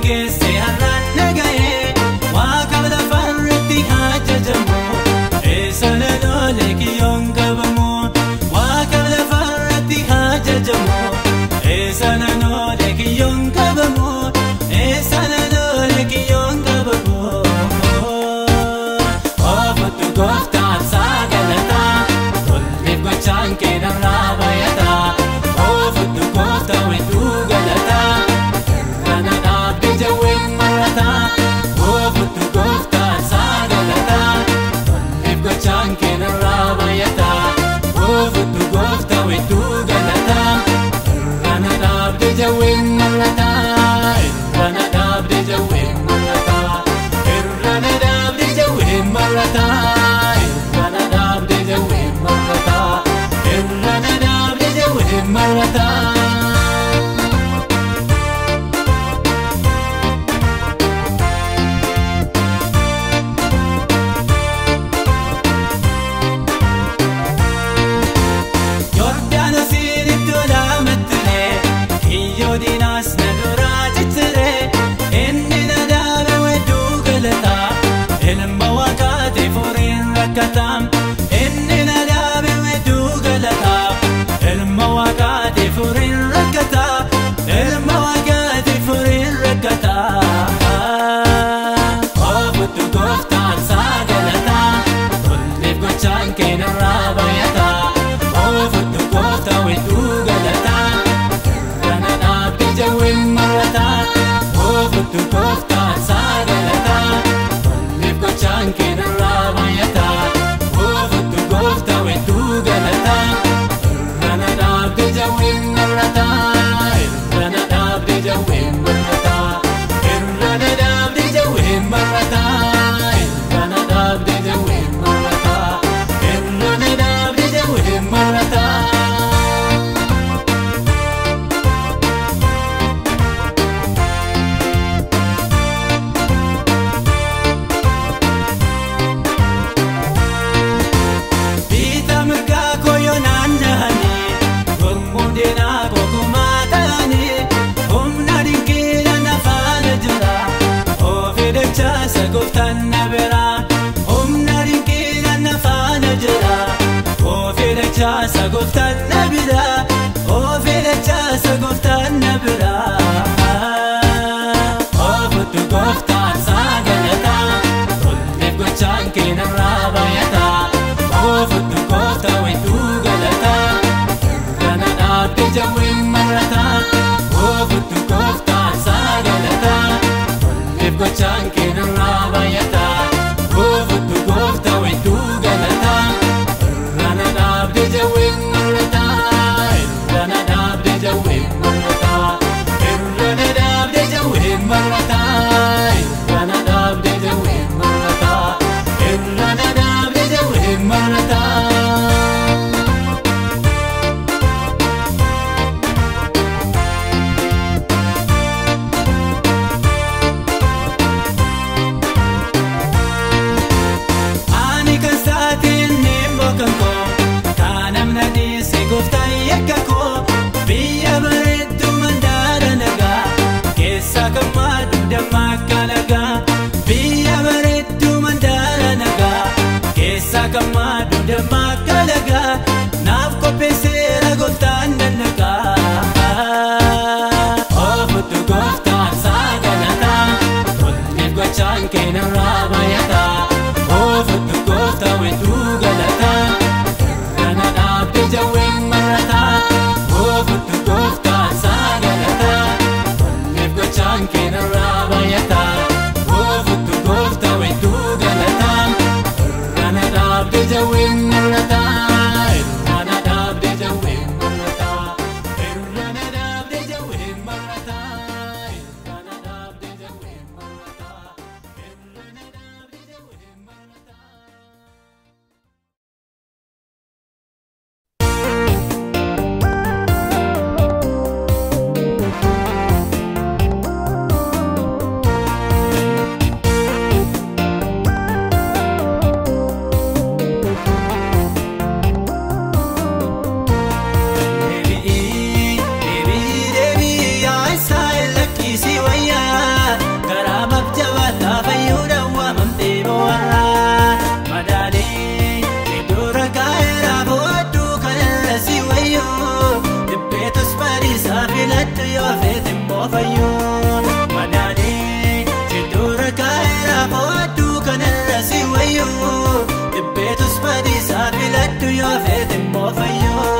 geesse har'aan naga'ee waaqa lafarratti ajajamu eessa loloolee kiyyoon qabamu waaqa lafarratti ajajamu eessa loloolee kiyyoon qabamu eessa loloolee kiyyoon qabamu. Ofuutu gooftaan saagalataa tolleef gochaan keenarraa bayataa ofuutu gooftaa wedduu galataa irrana dhaabde jawween marataa ofuutu gooftaan saagalataa tolleef gochaan keenarraa bayataa ofuutu gooftaa wedduu galataa irrana dhaabde jawween marataa irrana dhaabde jawween marataa irrana dhaabde jawween marataa irrana dhaabde jawween marataa irrana dhaabde jawween marataa. Yordaanosiin iddoo laamattiree kiyyoo diinaas na duraa cicciree inni na dhaabe wedduu galataa ilma waaqaati furiin rakkataa inni na dhaabe wedduu galataa ilma waaqaati furiin rakkataa ilma waaqaati furiin rakkataa. Ofuutu gooftaan saagalataa tolleef gochaan keenarraa bayataa ofuutu gooftaa wedduu galataa irrana dhaabde jawween marataa ofuutu gooftaan saagalataa tolleef gochaan keenarraa bayataa ofuutu gooftaa wedduu galataa irrana dhaabde jawween marataa irrana dhaabde jawween marataa irrana dhaabde jawween marataa irrana dhaabde jawween marataa irrana dhaabde jawween marataa. Biita mirgaa koyoo naanna'anii gommuun deenaa bokumaa ta'anii humna dinqiidha nafaana jira ofii dachaasa gooftaan na bira humna dinqiidha nafaana jira ofii dachaasa gooftaan na bira ofii dachaasa gooftaan na bira. Ofuutu gooftaan saagalataa tolleef gochaan keenarraa bayataa ofuutu gooftaa wedduu galataa irrana dhaabde jawween marataa ofuutu gooftaan saagalataa tolleef gochaan keenarraa bayataa ofuutu gooftaa wedduu galataa irrana dhaabde jawween marataa irrana dhaabde jawween marataa irrana dhaabde jawween marataa irrana dhaabde jawween marataa irrana dhaabde jawween marataa. Ani kan saatiin ni mbokan koo kan namna dhiise gooftaan yakka koo biyya bareedduu mandaara nagaa keessa kan maaddu damma akka nagaa biyya bareedduu mandaara nagaa keessa kan maaddu damma akka nagaa naaf qopheesseera gooftaan dannagaa. Ofuutu gooftaan saagalataa tolleef gochaan keenarraa bayataa ofuutu gooftaa wedduu galataa irrana dhaabde jawween marataa ofuutu gooftaan saagalataa tolleef gochaan keenarraa bayataa ofuutu gooftaa wedduu galataa irrana dhaabde jawween marataa irrana dhaabde jawween immoo fayyoo madaadee jidduura kaayera fooduu kanarra si wayyoo dhibbeetus badiisaa filadhu yoo feete immoo fayyoo.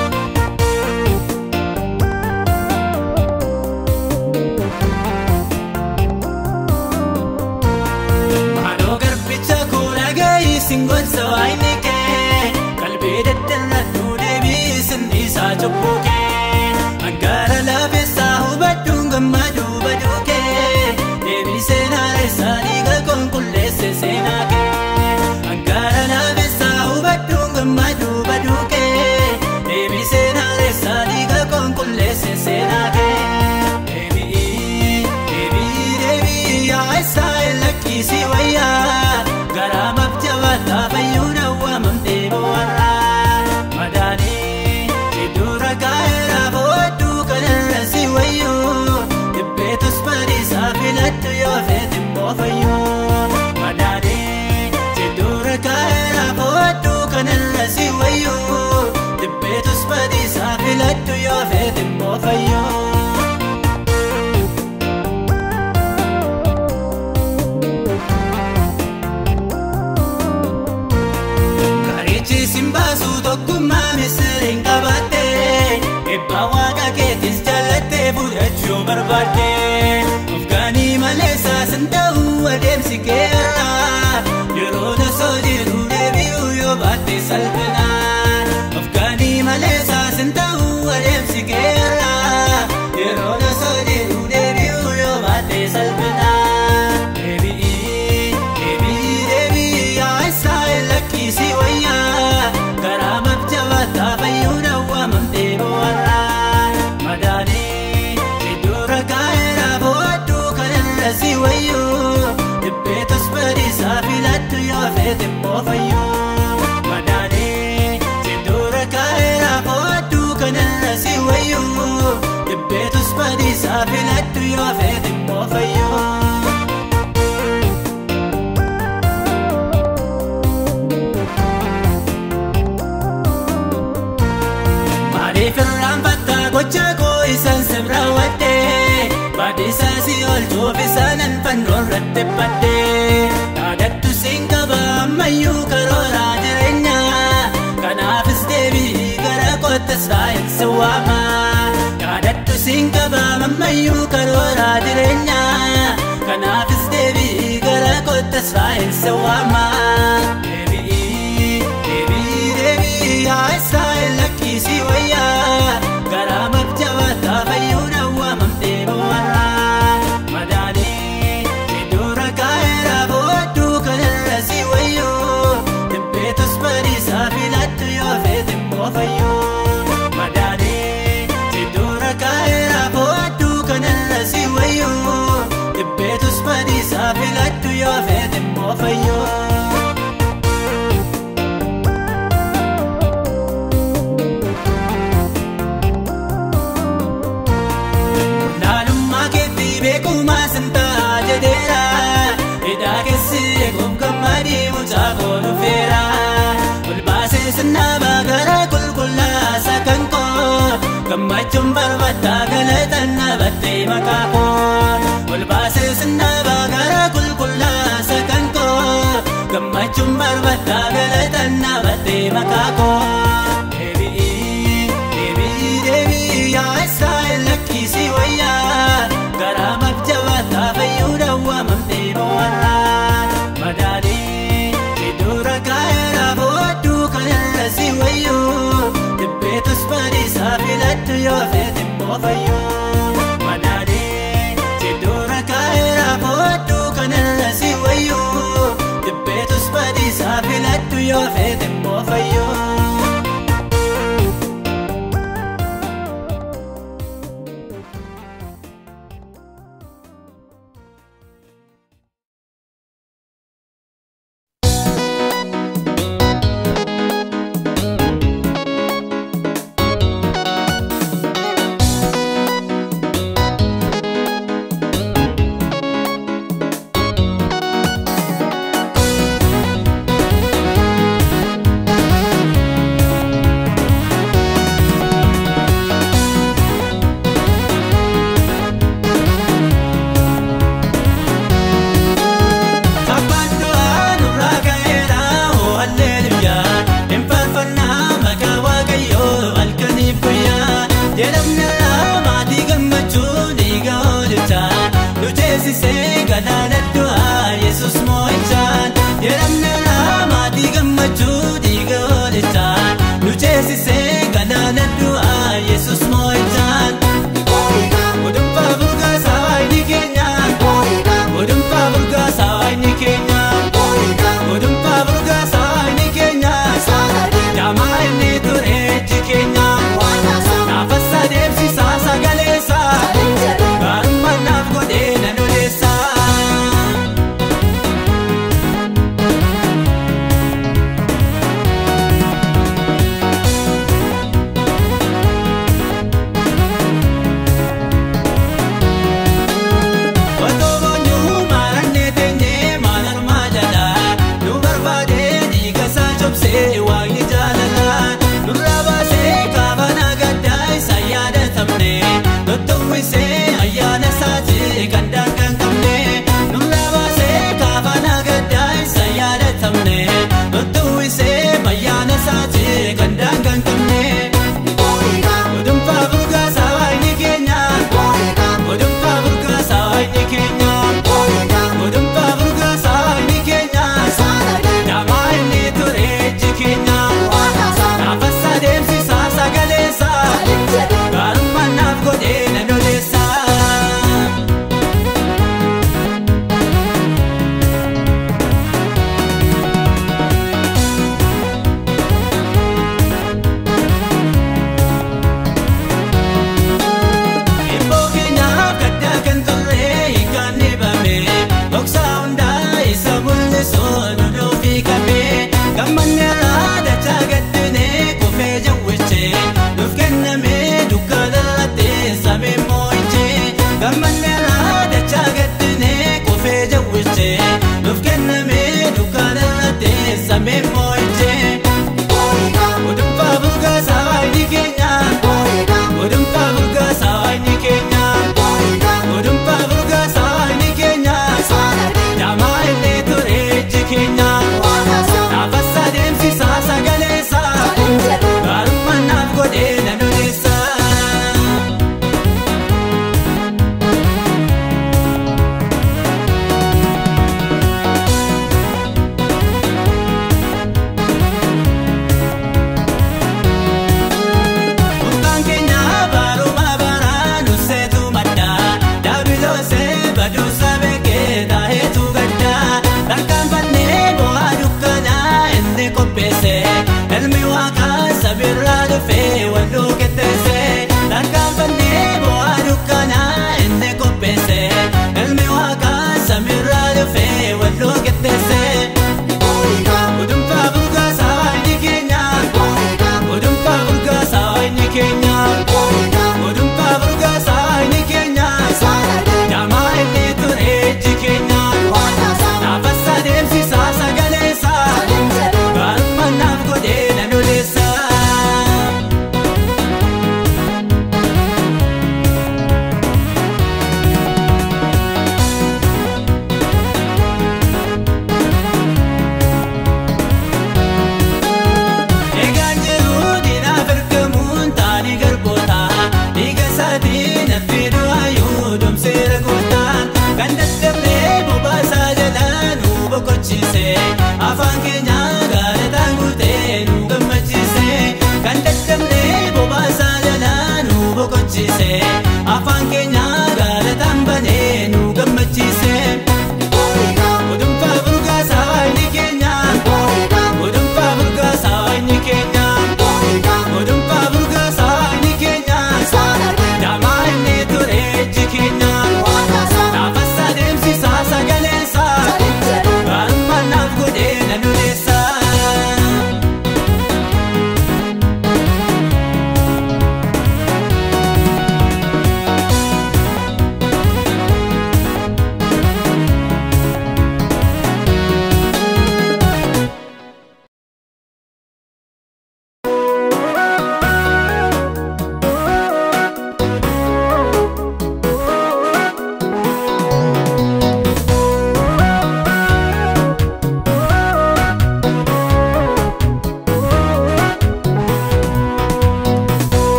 Maaloo garbicha kuula gahii singolsa waayini kee qalbii daddarradhu deebii sinniisaa cubbuu kee Angara laafessaa hubadhuun gammadu baduu kee deebii seenaa eessaa dhiiga qulqulleesse seenaa kee Angara laafessaa hubadhuun gammadu baduu kee deebii seenaa eessaa dhiiga qulqulleesse seenaa kee Deebii deebii deebii yaa isaa lakkisi wayyaa garaa mabjabataa fayyuun hawwamamtee bohaarraa madaanii iddura kaayera booduu kanarra si wayyoo dhibbeetus badiisaa filadhu yoo feete immoo fayyoo madaanii iddura kaayera booduu kanarra si wayyoo dhibbeetus badiisaa filadhu yoo feete immoo fayyoo. Karichi simbaasu tokkummaa misiriin qabatte Ebbaa waaqa keetis jallattee fudhachuu barbaadde Ofgaanii malee saasin ta'uu adeemsi keerra Yeroo nasoo jiru deebi'uu yoo baatte salphina Ofgaanii malee saasin ta'uu adeemsi keerra Yeroo nasoo jiru deebi'uu yoo baatte salphina Deebi'ii deebii deebii yaa isaa lakkisi wayyaa garaa mabjabataa fayyuun hawwamamtee bohaarraa madaanii iddura kaayera booduu kanarra si wayyoo dhibbeetus badiisaa filadhu yoo feete immoo fayyoo madaanii iddura kaayera booduu kanarra si wayyoo dhibbeetus badiisaa filadhu yoo feete immoo fayyoo. Maaliif irraanfattaa gocha koo isaan sirra waddee Baadhiisaa si oolchuuf isaanan fannoo irratti baddee Yaadattu siin qaba ammayyuu karooraa jireenya Kanaafis deebii gara kottas raayil si waama Yaadattu siin qaba ammayyuu karooraa jireenya Kanaafis deebii gara kottas raayil si waama Deebii deebii deebii yaa isaa lakkisi wayyaa garaa mabjabataa fayyuun hawwamamtee bohaarraa madaanii iddura kaayera booduu kanarra si wayyoo dhibbeetus badiisaa filadhu yoo feete immoo fayyoo madaanii iddura kaayera booduu kanarra si wayyoo dhibbeetus badiisaa filadhu yoo feete immoo fayyoo. Naalummaa keetti beekumaa sintaa jedheera Hidhaa keessi eeguuf gammadii mucaa koo dhufeera Ol baasee sinnaabaa gara qulqullaasa kan koo Gammachuun barbaaddaa galatan dhabattee maqaa koo Ol baasee sinnaabaa gara qulqullaasa kan koo Gammachuun barbaaddaa galatan dhabattee maqaa koo Deebi'ii deebii deebii yaa isaa lakkisi wayyaa garaa mabjabataa fayyuu hawwamamtee bohaarraa madaanii iddura kaayera booduu kanarra si wayyuu dhibbeetus badiisaa filadhu yoo feete immoo fayyuu madaanii iddura kaayera booduu kanarra si wayyuu dhibbeetus badiisaa filadhu yoo feete immoo fayyuu. ceesisee galaana du'aa Yesus moo'ichaan jedhamne maatii gammachuu dhiiga hoolichaan nu ceesisee galaana du'aa Yesus moo'ichaan. Odunfaa burgaasaa waayini keenya. Odunfaa burgaasaa waayini keenya. Odunfaa burgaasaa waayini keenya. Jaamaa inni ture ejji keenya. Naafasa deemsisaa sagaleessaa. Gaarummaa naaf godhee nan odeessaa. Otoo boonyuu maarannee teenyee maal armaa jala nu barbaadee dhiigasaa cobsee waaqni jaalala nurraa baasee kaabana gaddaa isa yaadatamne tottowwisee ayyaana isaati kan daangaa hin qabne nurraa baasee kaabana gaddaa isa yaadatamne tottowwisee ayyaana isaati kan daangaa hin qabne. Odunfaa burgaasaa waayini keenya. Odunfaa burgaasaa waayini keenya. Odunfaa burgaasaa waayini keenya. Jaamaa inni ture ejji keenya. Naafasa deemsisaa sagaleessaa. Gaarummaa naaf godhee nan odeessaa. Ibboo keenyaaf gaddaa kan turre hiikaan dhibame Dhoksaa hundaa isa mul'isuu nu dhuufii qabee Gammanni irraa dachaa gaddinee kufee jawwichee Nuuf kennamee dukkaana lattee samii moo'ichee Gammanni irraa dachaa gaddinee kufee jawwichee Nuuf kennamee dukkaana lattee samii moo'ichee Odunfaa burgaasaa waayini keenya Odunfaa burgaasaa waayini keenya Odunfaa burgaasaa waayini keenya Jaamaa inni ture ejji keenya Naafasa deemsisaa sagaleessaa Gaarummaa naaf godhee nan odeessaa. Burqaan keenya baaruma baraa nuseetu maddaa Daabiloosee baduusa beekee taaheetu gaddaa Harkaan fannee bu'aa dukkanaa inni qopheesse Ilmi waaqaa sabirraa dhufee walluu qixxeesse Harkaan fannee bu'aa dukkanaa inni qopheesse Ilmi waaqaa sabirraa dhufee walluu qixxeesse Odunfaa burgaasaa waayini keenya. Odunfaa burgaasaa waayini keenya. Odunfaa burgaasaa waayini keenya. Jaamaa inni ture ejji keenya. Naafasa deemsisaa sagaleessaa. Gaarummaa naaf godhee nan odeessaa. Egaan jiru diinaaf ergamuun taanii garboota dhiiga isaatiin hafi du'aayyuu domseera gootaan kan dadhabnee bobaasaa jalaa nu boqochiise afaan keenya gaalataan guutee nu gammachiise kan dadhabnee bobaasaa jalaa nu boqochiise afaan keenya gaalataan banee nu gammachiise. Odunfaa burgaasaa waayini keenya. Odunfaa burgaasaa waayini keenya. Odunfaa burgaasaa waayini keenya. Jaamaa inni ture ejji keenya. Naafasa deemsisaa sagaleessaa. Gaarummaa naaf godhee nan odeessaa.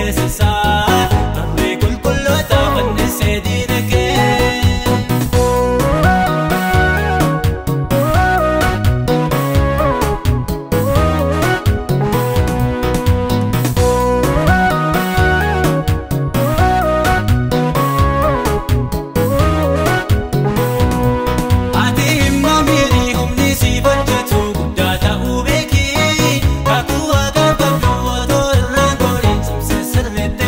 beeksisaa Barree qulqulloota fannisee diina kee Ati immoo miidhii humni siif hojjetu guddaa ta'uu beeki Kakuu waaqa qabdu otoo irraan gooliin cimsee sirriitti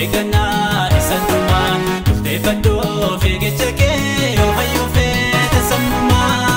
eeggannaa isaan dhumaa murteeffadhoo fiigicha kee yoo fayyuu feete sammumaa.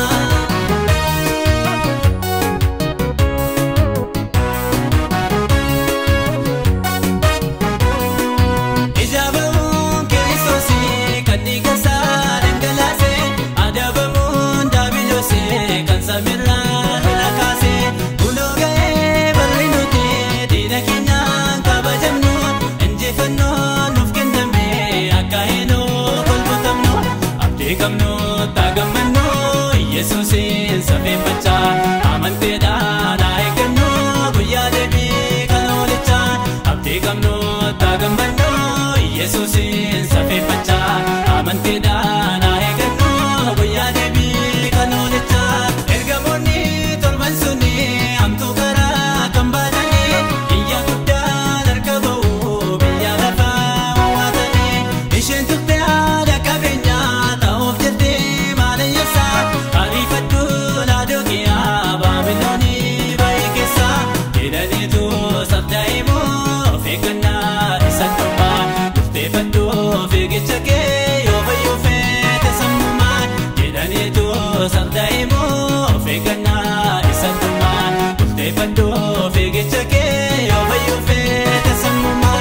Ijaabamuun kiristoosii kan dhiigasaa dhangalaasee adabamuun daabiloosee kan samiirraa lola kaasee kunoo ga'ee barri nuti diina keenyaan kabajamnu injifannoo nuuf kenname akka heenoo kolfatamnu abdii qabnu taagammannu yesuusiin safeeffachaa amanteedhaan haa eeggannu guyyaa deebii kan oolichaa abdii qabnu taagammannu yesuusiin safeeffachaa amanteedhaan haa eeggannu guyyaa deebii kan oolichaa ergamoonni torban suni hamtuu karaa kan baatanii iyya guddaan harka ba'u biyya lafaa wawwaatanii isheen turte haadha qabeenyaa ta'uuf jettee maalayyeessaa ariifadhu laadokiyaa baabiloonii baay'ee keessaa jedhaniitu sabdaa'imoo of eeggannaa isa dhumaa murteeffadhu fiigicha kee yoo fayyuu feete sammumaa jedhaniitu sabdaa'imoo of eeggannaa isa dhumaa murteeffadhu fiigicha kee yoo fayyuu feete sammumaa.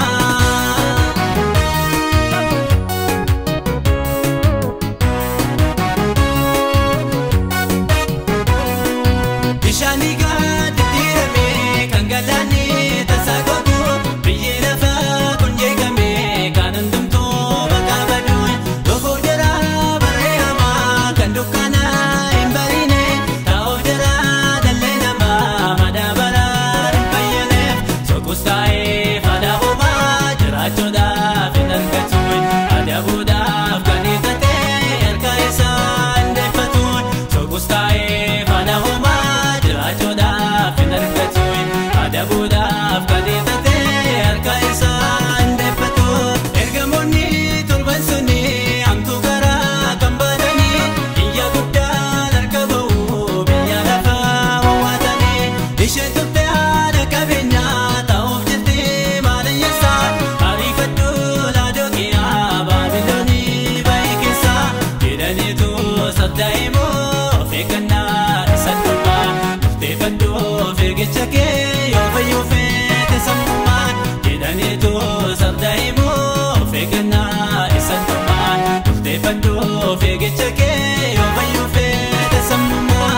Bishaanii gadi diriirame kan galaanni tasaa gootu biyyee lafaa kun jeeqame kan hundumtuu bakka badu loofuuf jira barree hamaa kan dukkaana hin bariine taa'uuf jira dhalli namaa madaabara hin fayyaneef sokus taa'ee fadaa homaa jiraachuudhaaf hin argatu adabuudhaaf kan hiixatee harka isaa hin deeffatu sokus taa'ee fadaa homaa jiraachuudhaaf hin argatu adabuudhaaf kan hiixatee harka isaa hin deeffatu ergamoonni torban suni hamtuu karaa kan baatanii iyya guddaan harka ba'u biyya lafaa wawwaatanii isheen turte haadha qabeenyaa ta'uuf jettee maalayyeessaa ariifadhu laadokiyaa baabiloonii baay'ee keessaa jedhaniitu sabdaa'imoo of eeggannaa isa dhumaa murteeffadhu fiigicha kee yoo fayyuu feete sammumaa jedhaniitu sabdaa'imoo of eeggannaa isa dhumaa murteeffadhu fiigicha kee yoo fayyuu feete sammumaa.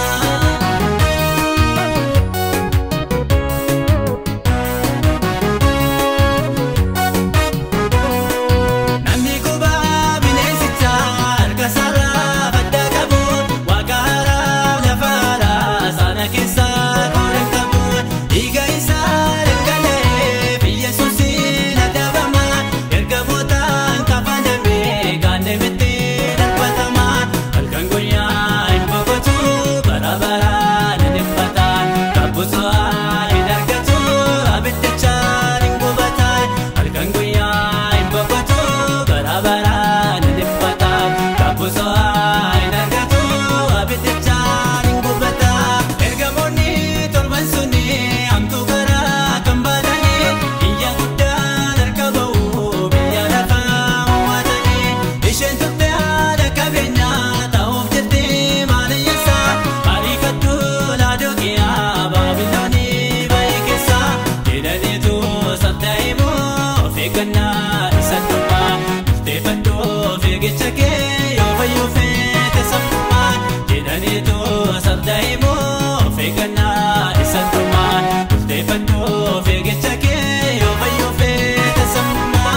Namni gubaa bineensichaa harka isaarraa faddaa qabu waaqa haaraa lafa haaraa sana keessaa qoodhan qabu dhiiga isaa dhangala'ee biyya suusiin adabama ergamootaan kafanamee kan deemetti darbatama halkan guyyaa hin boqotu bara baraan hin dhiphataan kabbuso'aa hin argatu abiddichaan hin gubataan halkan guyyaa hin boqotu bara baraan hin dhiphataan kabbuso'aa hin argatu abiddichaan hin gubataan ergamoonni torban suni hamtuu karaa kan baatanii iyya guddaan harka ba'u biyya lafaa wawwaatanii isheen turte haadha qabeenyaa ta'uuf jettee maalayyeessaa ariifadhu laadokiyaa baabiloonii baay'ee keessaa jedhaniitu sabdaa'imoo of eeggannaa isa dhumaa murteeffadhu fiigicha kee yoo fayyuu feete sammumaa jedhaniitu sabdaa'imoo of eeggannaa isa dhumaa murteeffadhu fiigicha kee yoo fayyuu feete sammumaa.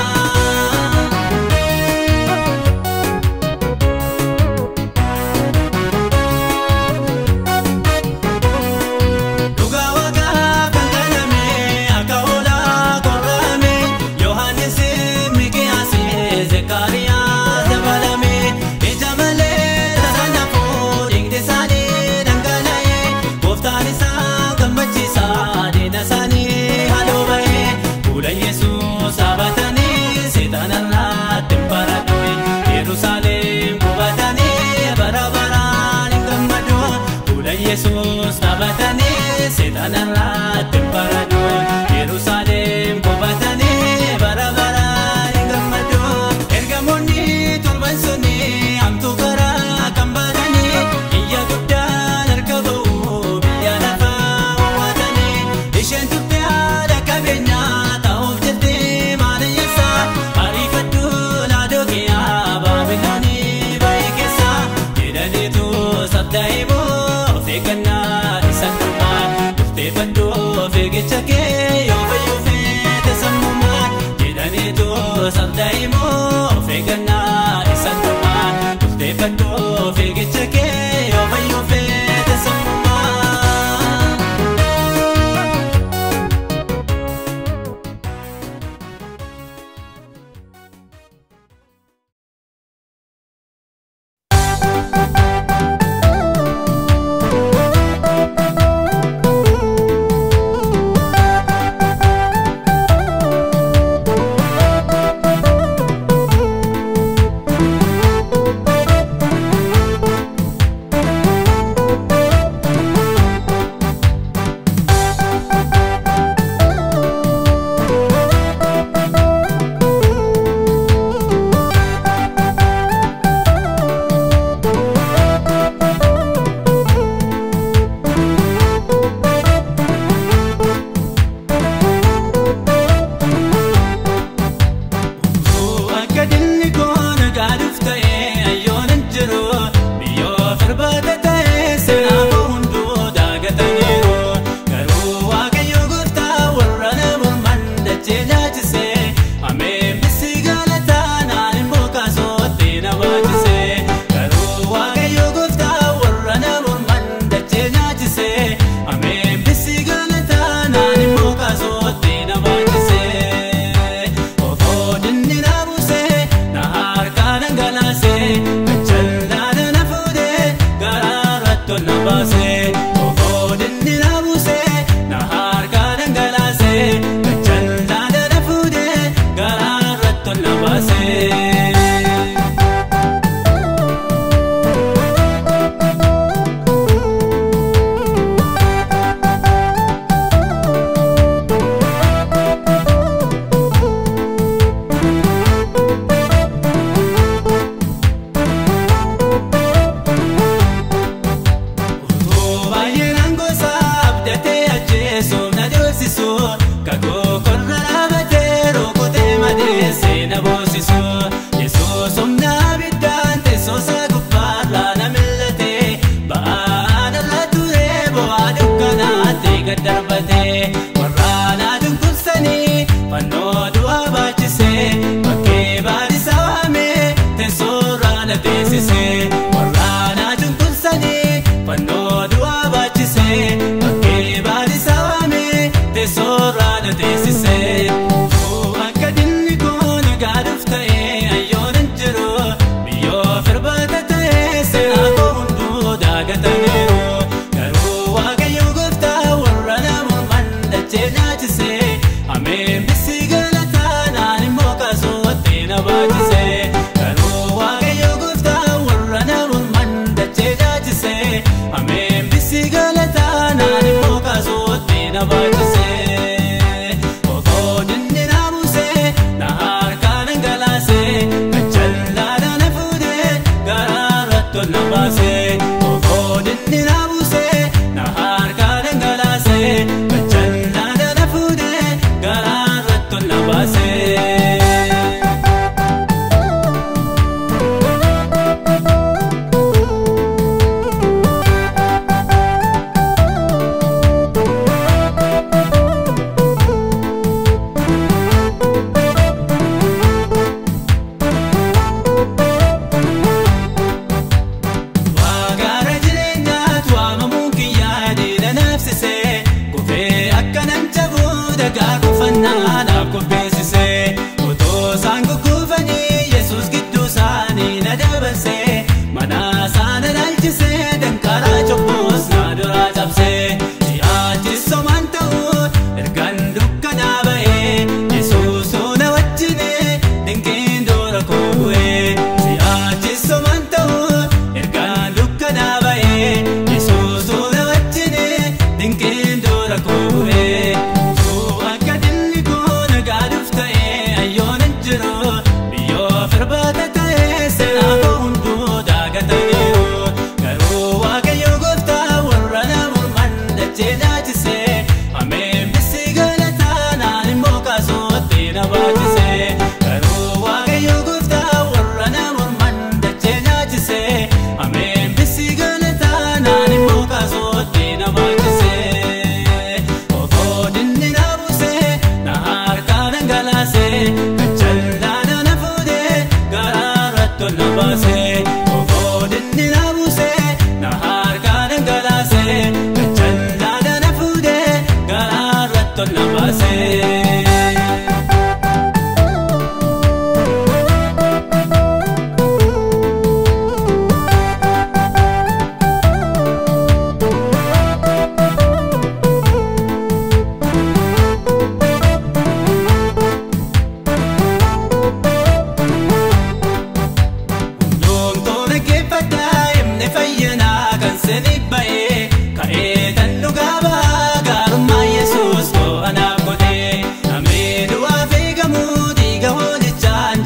Dhugaa waaqaa kan kaname akka hoolaa qorrame Yohaannis Mikiyaas Zekariyaas dabalame ija malee tasaana fuudhingdi isaanii dhangala'e gooftaan isaa gammachiisaa diina isaanii haaloo ba'e fuula Yesuus dhaabatanii seexanarraatti hin baradhu Yerusaalem qubatanii bara baraan hin gammadu fuula Yesuus dhaabatanii seexanarraatti hin baradhu Yerusaalem qubatanii bara Yesuus abdaa immoo of eeggannaa isaan dhumaa Murteeffadhoo fiigicha kee yoo fayyoo feete sammumaa.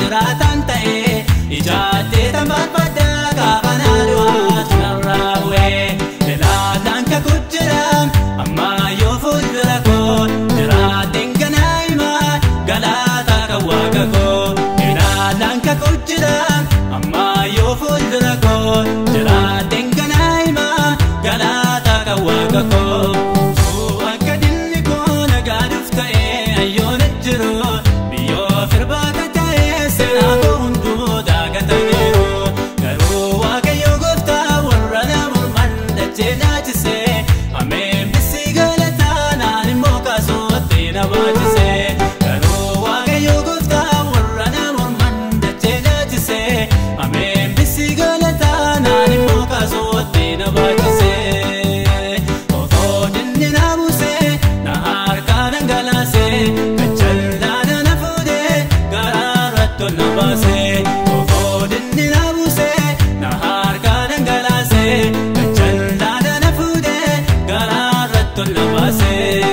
jiraataan ta'ee ijaattee tambaafadhaa gaafa naaduwaatu narraa bu'ee ilaalaan kakuu jira ammayyuu fuuldura koo jiraatiin ganaa himaa galaataa kan waaqa koo ilaalaan kakuu jira ammayyuu fuuldura koo jiraatiin ganaa himaa galaataa kan waaqa koo akka dinni koo nagaaduuf ta'ee ayyoona jiru biyyoo firbaata ta'ee seenaa koo hunduu daagataniiru garuu waaqayyo gooftaa warra na morman dachee naachisee ameen bisii galataa naan immoo kaasootti na baachisee garuu waaqayyo gooftaa warra na morman dachee naachisee ameen bisii galataa naan immoo kaasootti na baachisee otoo dinni na buusee na harkaa dhangalaasee gachallaan na fuudhee garaarratti ol na baasee otoo dinni na buusee na harkaa dhangalaasee gachallaan na fuudhee garaarratti ol na baasee.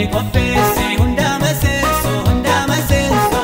qopheesse hundaa maseenso hundaa maseenso.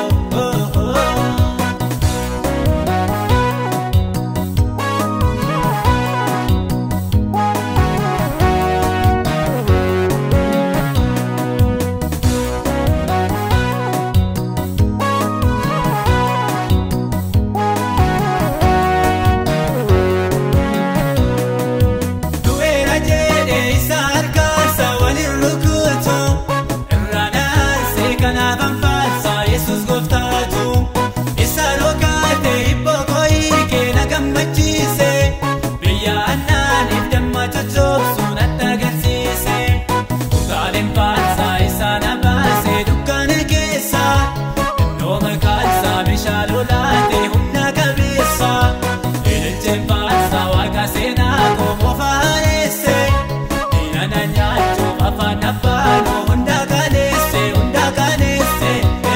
Du'eera jedhee isa harkaasa waliin rukutu irra dhaansee kanaaf anfaarsa Yesuus gooftaatu isa rokaate hibboo kooyii keena gammachiise biyya annaaniif damma tochoobsu natti agarsiise utaaleen faarsaa isaa na baase dukkana keessa innoo maqaansaa bishaan lolaate humna qabeessa ililcheen faarsaa waaqa seenaa koomoo faareesse diina na nyaachuuf afaan abbaanoo hunda kaneesse hunda kaneesse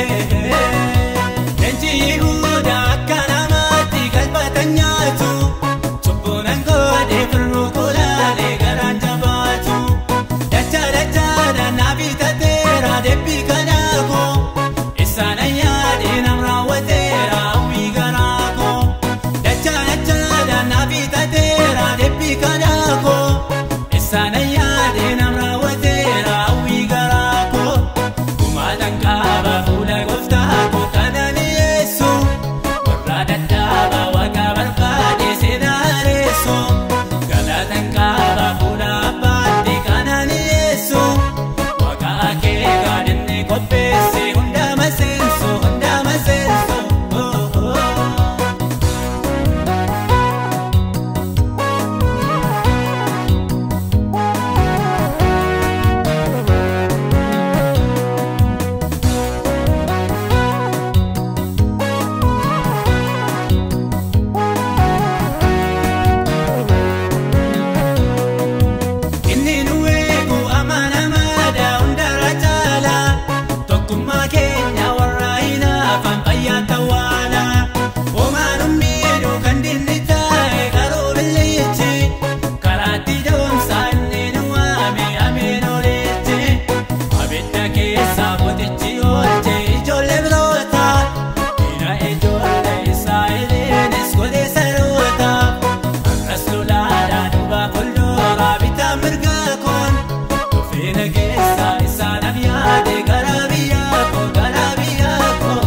leenji yihuudaa akka namaatti galfatan nyaatu cubbuunan godhee firruu kulaalee garaan jabaatu dachaa dachaadha naaf hitateera deebii kanaakoo isaan ayyaadhee nam raawwateera hawwii garaakoo dachaa dachaadha naaf hitateera deebii kanaakoo isaan ayyaadhee nam raawwateera hawwii garaakoo gumaatan qaaba fuula gooftaakoo kana mi'eessu warra dadhaaba waaqa barbaade seenaa hareessu galatan qaaba fuula abbaatti kana mi'eessu waaqa akeekaa dinni qopheesse hunda maseenso hunda maseenso. Oh, oh. Inni nu eegu amanamaadha hundarra caala tokkummaa keenya warra hinaafan fayyaa tawwaala homaan miidhu kan dinni taa'e garuu billichi karaatti doomsa inni nu waame ameen oliitti abidda keessa mootichi oolche ijoollee biroota dhiira ijoollee israa'eliinis godhee saroota akkas lolaadha duuba fuuldura bitaa mirgaa koon dhufeena keessa isaanaaf yaade gara biyyaa koo gara biyyaa koo.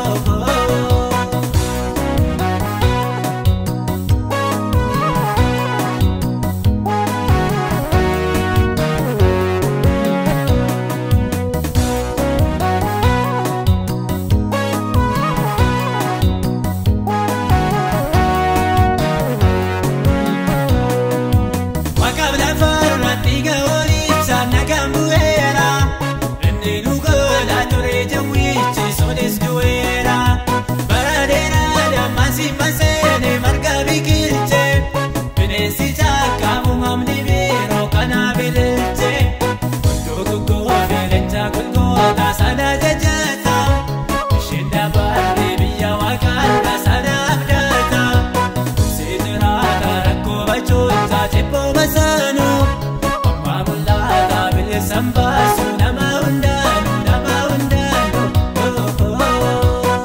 Maqaan lafa irratti gahooricha nagaan bu'eera. Inni nu godha ture jawwichi sonis du'eera. Bara dheeraadhaan maasii maseene marga biqilche. Bineensi caakka uumamni biiroo kana bililche. Hunduu gugguufi lecha golgoota sana jajata. Isheen dabarre biyya waaqarra sana abdata. Sitirata rakkoo bachoota jibboo masaanu Amma mul'ata bilisaan baasu nama hundaanu nama hundaanu. Oh, oh, oh.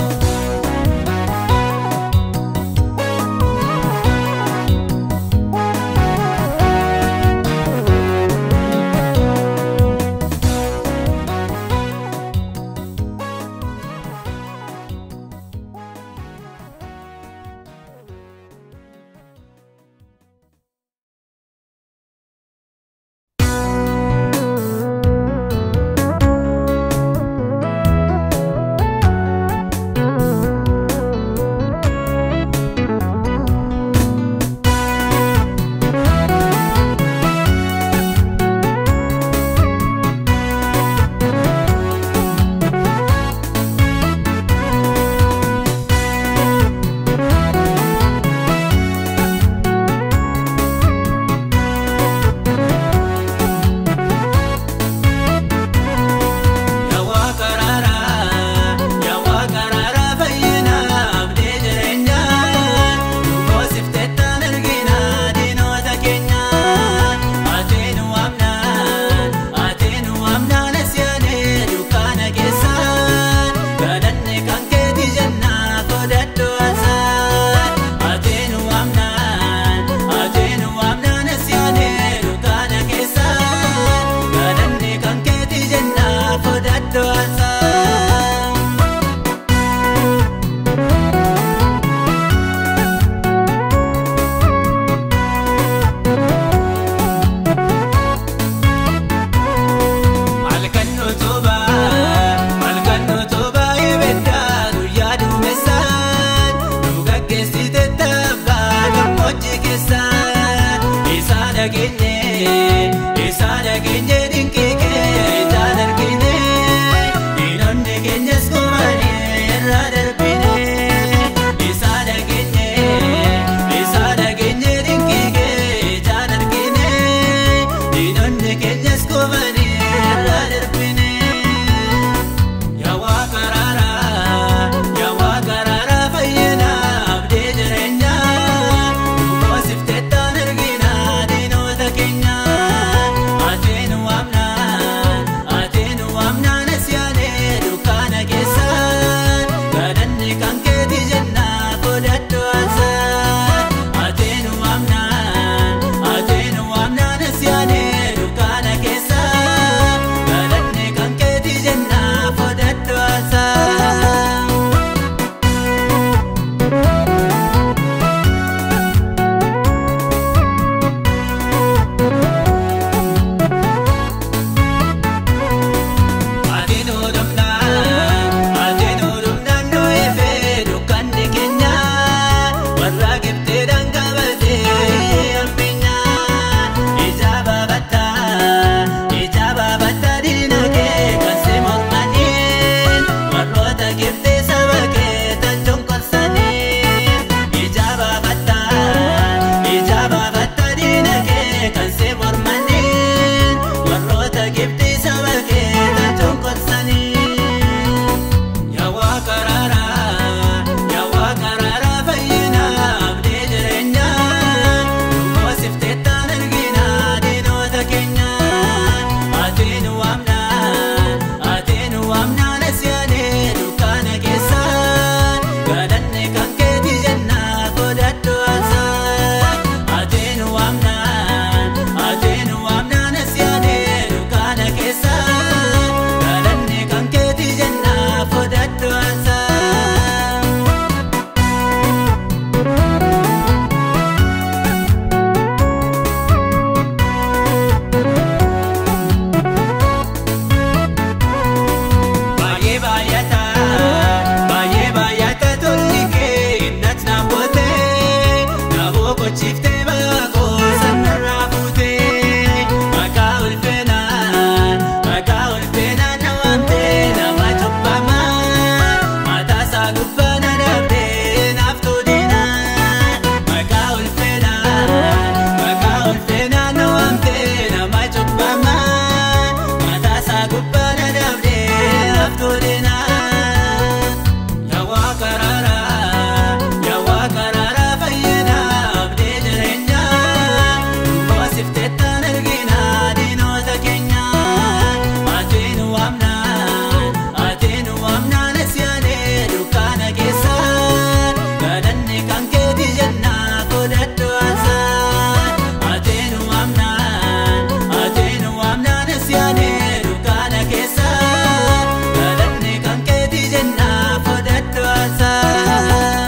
siyaanee dukkaana keessa galanni kan keeti jennaa fudhadhu haasaa.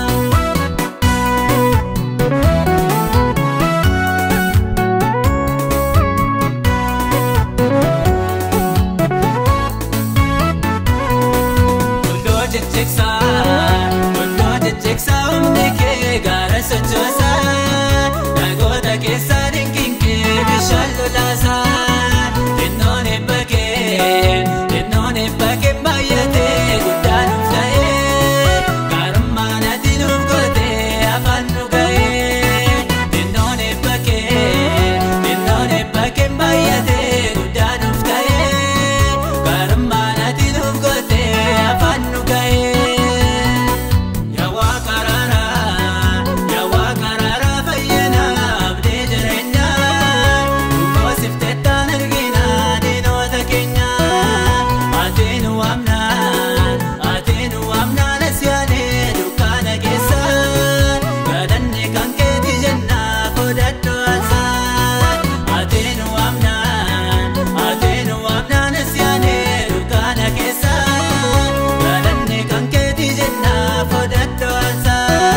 Tondoo jecheksaa tondoo jecheksaa humni kee gaara sochoosaa dhagoota keessaa dinqiin kee bishaan lolaasaa xinnoon eebba kee xinnoon eebba kee baay'atee guddaa nuuf ta'ee gaarummaan ati nuuf gootee afaan nu ga'ee xinnoon eebba kee xinnoon eebba kee baay'atee guddaa nuuf ta'ee gaarummaan ati nuuf gootee afaan nu ga'ee. Yawaa karaaraa yawaa karaaraa fayyinaa abdii jireenyaa dhukkubsiftee taan arginaa diinota keenyaa atiin waamnaan atiin waamnaan asiyaanee dukkaana keessa galanni kan keeti jennaa fudhadhu haasaa atiin waamnaan atiin waamnaan asiyaanee dukkaana keessa galanni kan keeti jennaa fudhadhu haasaa.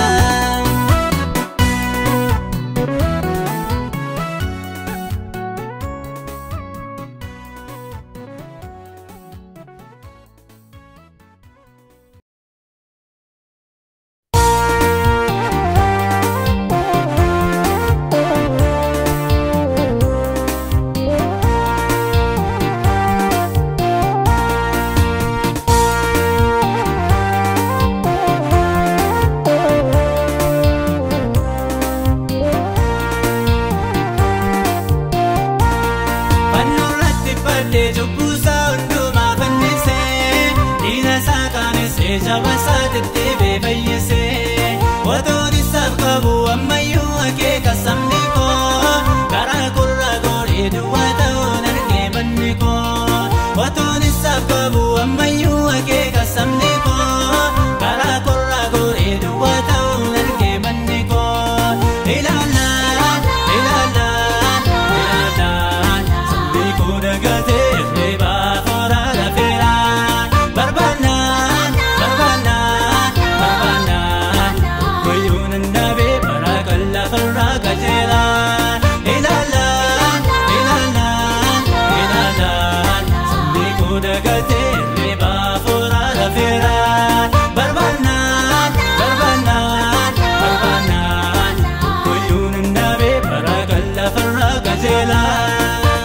Fannoo irratti fadhee cubbusaa hundumaa fannisee Diina isaa qaanessee jaba isaa deddeebee fayyisee Otoon isaaf qabu ammayyuu akeeka sabni koo Karaa gurra goorii duwwaa ta'uun argee manni koo Otoon isaaf qabu ammayyuu akeeka sabni koo Karaa gurra goorii duwwaa ta'uun argee manni koo Ilaalaan ilaalaan ilaalaan sabni koo dagatee reebaa foraa lafeeraan barbaannaan barbaannaan barbaannaan wayyuun handaabee bara kan lafarraa qajeelaan ilaalaan ilaalaan ilaalaan sabni koo dagatee reebaa foraa lafeeraan barbaannaan barbaannaan barbaannaan wayyuun handaabee bara kan lafarraa qajeelaan.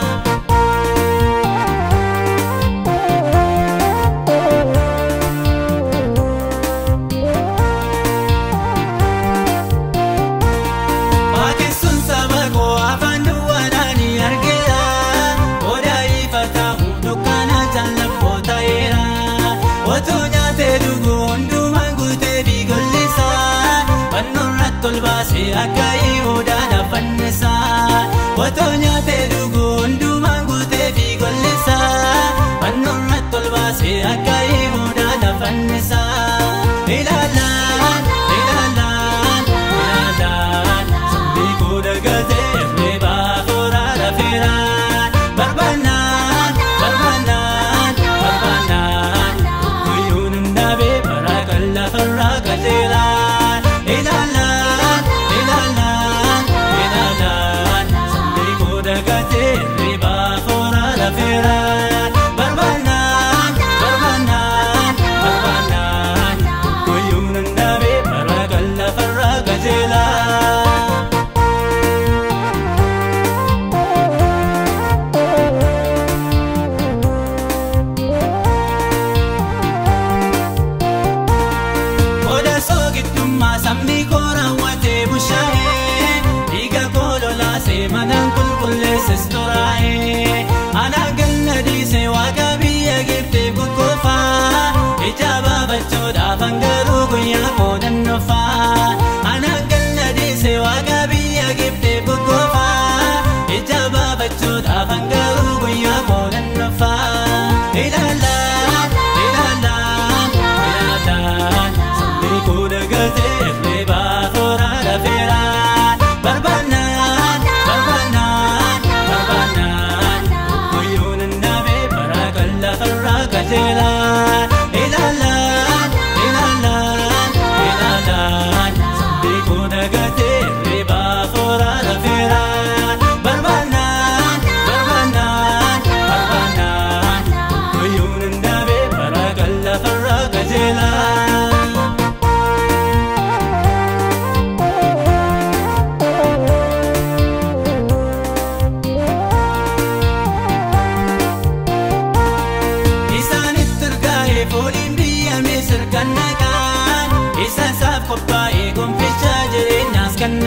Waaqessuun saba koo afaan duwwaadhaan ni argina. Odaa ifataamu dukkaana jallabboo ta'eera. Otoo nyaatee dhuguu hundumaan guutee fi gollisa. Fannoo irratti ol baasee akka Yihuudaan fannisa. Otoo nyaatee dhuguu hundumaan guutee fi gollisa. Fannoo irratti ol baasee akka Yihuudaan fannisa. Ilaalaan ilaalaan ilaalaan sabni koo dagatee reebaa foraa lafeeraan barbaannaan barbaannaan barbaannaan guyyuun hundaabee bara kan lafarraa qajeelaan ilaalaan ilaalaan ilaalaan sabni koo dagatee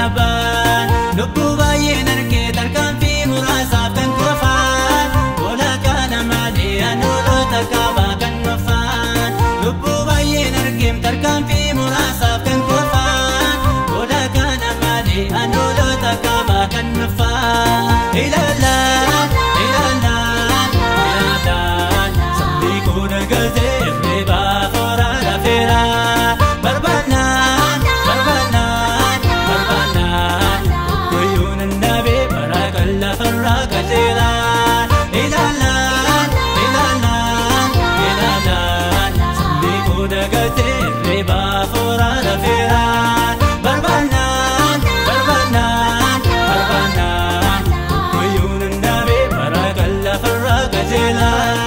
labbaan lubbuu baay'een argee tarkaanfii muraasaaf kan qofaan walakkaa namaalee anoolota qabaa kan nofaan lubbuu baay'een argeem tarkaanfii muraasaaf kan qofaan walakkaa namaalee anoolota qabaa kan nofaan ilaalaan ilaalaan ilaalaan sabbii kuudha galtee irreebaa fooraa lafeeraa barbaannaan barbaannaan barbaannaan guyyuun annabee bara kan lafarraa qajeelaan ilaalaan ilaalaan ilaalaan sabbii kuudha galtee irreebaa fooraa lafeeraa barbaannaan barbaannaan barbaannaan guyyuun annabee bara kan lafarraa qajeelaan.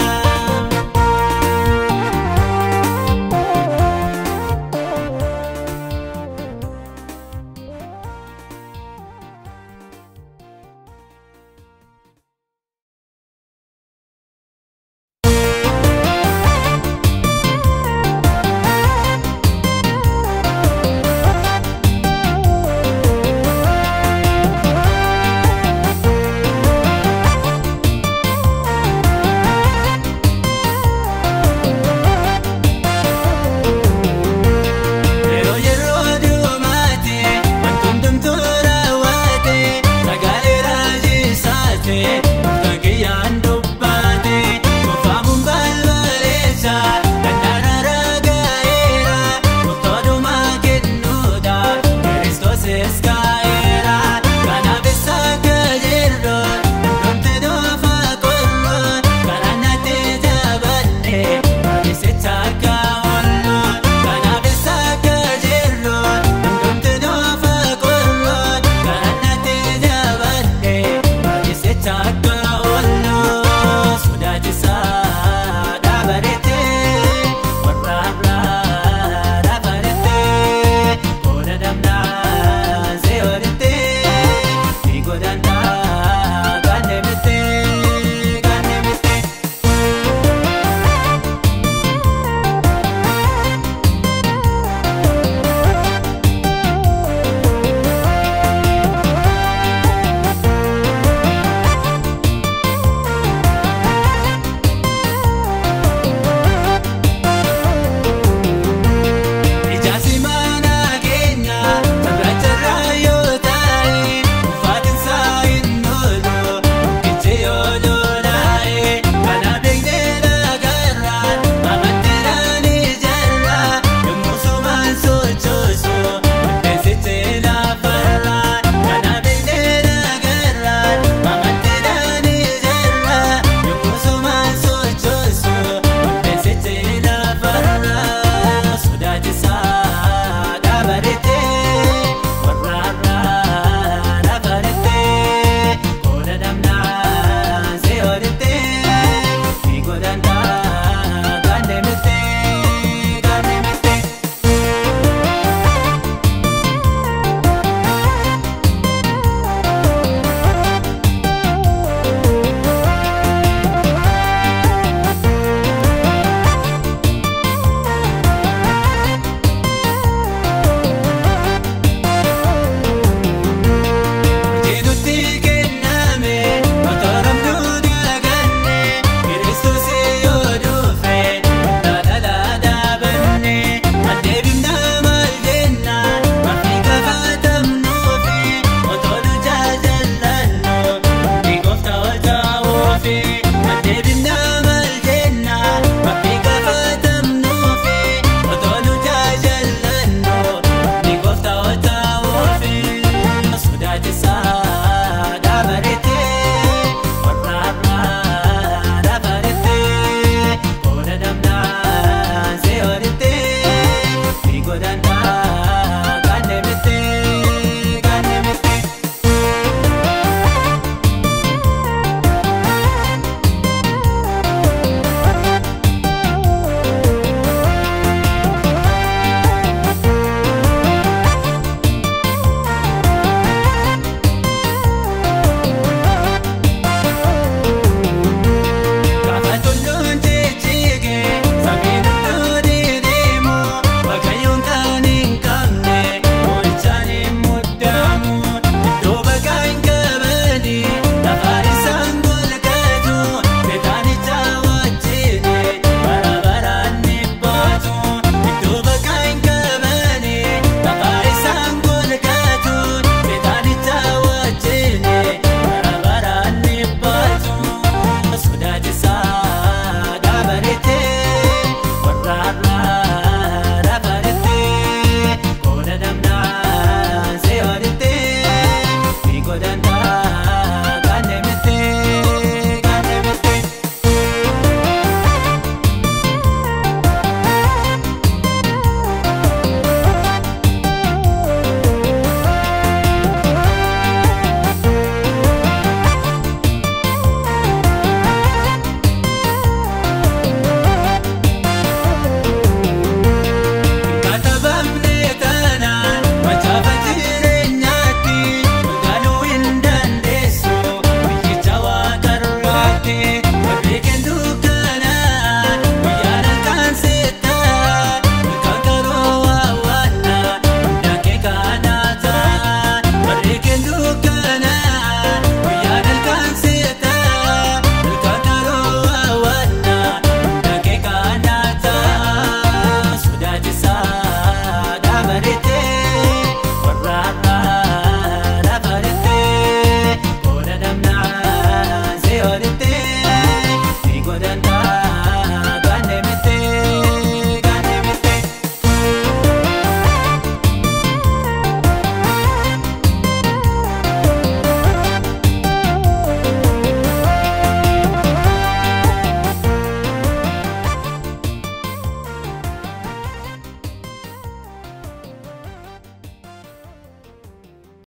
jira.